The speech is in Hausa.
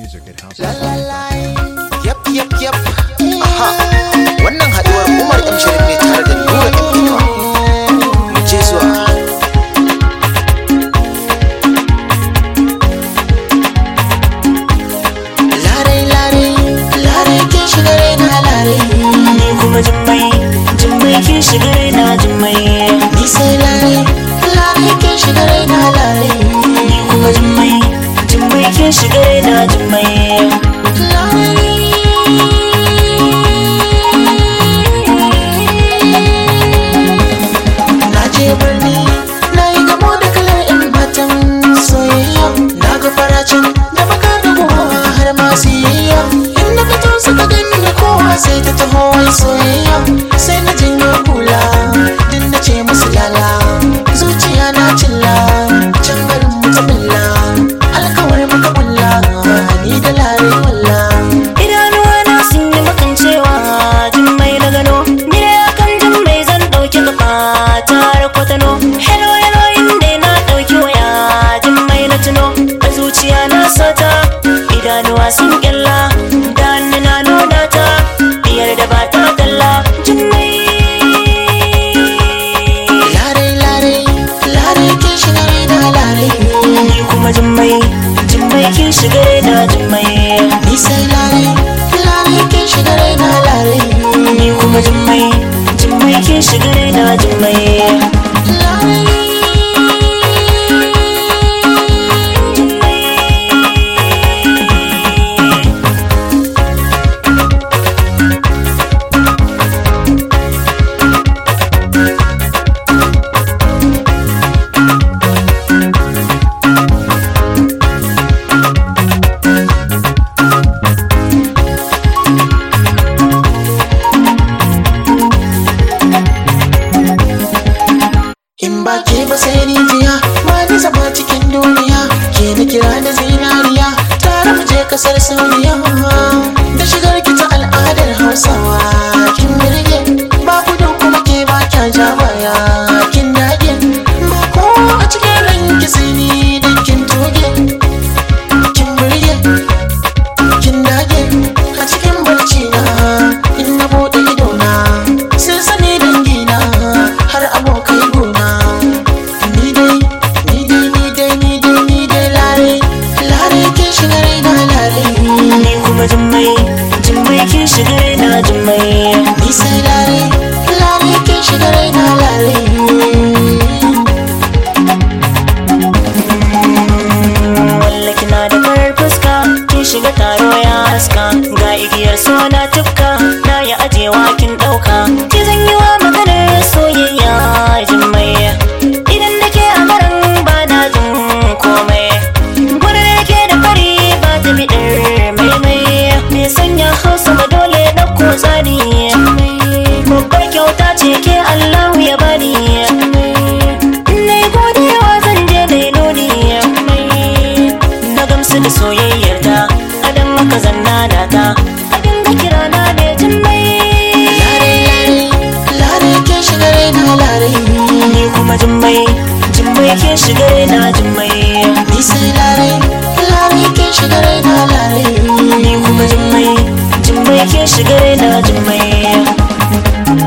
music at house. Yap, yap, yap. Aha, wannan haɗuwar Umar M. Sharif ne tare da Nura M. Inuwa. Mu je zuwa. Lare, lare, lare kin shiga raina lare. ni kuma jimmai jimmai kin shiga raina jimmai Ni sai lare, lare kin shiga raina lare. ni kuma jimmai jimmai kin shiga raina jimmai Na je birni na yi gamo da kalar 'yan matan soyayya na ga faracin da baka da kowa har ma siyayya in na fito suka gani da kowa sai ta taho wai soyayya sai na janyo kula din na ce musu lala zuciya na cilla can garin mu ta bulla alkawar muka bulla ni da lare walla idanuwa na sun yi makancewa jimmai na gano ni da akan jimmai zan ɗauki kafa tare kwatano hello hello inda na ɗauki waya jimmai na tuno a zuciya na sata idanuwa sun kyalla da hannu na nuna ta biyar da ba ta kalla jimmai lare lare lare kin shiga raina lare ni kuma jimmai jimmai kin shiga da jimmai Ni sai lare, lare kin shiga raina lare. ni kuma jimmai jimmai kin shiga da jimmai Lare. In ba ke ba sai ni jiya, ba ni zama cikin duniya. Ke na kira da zinariya, tare mu je kasar Saudiya. Da shigar ki ta al'adar Hausawa, kin birge. Ba gudun kuma ke ba kya ja baya, kin dage. Ba kowa a cikin ranki sai ni dan kin toge. Kin birge, kin dage. A cikin barci na, in na bude ido na, sun sani dangina har abokai gona. Ni dai, ni dai, ni dai, ni dai, ni dai lare, lare ke shiga raina lare. ni kuma jimmai jimmai kin shiga da jimmai Ni sai lare, lare ke shiga raina lare. walla kina da farar fuska kin shiga taro ya haska ga igiyar so na tufka na yi ajewa kin ɗauka ki zan yi wa maganar soyayya jimmai idan da ke a garin ba na jin komai gurin da ke da fari ba ta bidar maimai me sanya hausa ba dole ɗauko tsari babbar kyauta ce ke allahu ya bani Nai godewa zan je da nuni Na gamsu da soyayyar ta Adan maka zanna da ta A dinga kira na da jimmai Lare, lare, lare ke shiga raina lare. Ni kuma jimmai Jimmai ke shiga na jimmai Ni sai lare, lare ke shiga raina lare. Ni kuma jimmai Jimmai ke shiga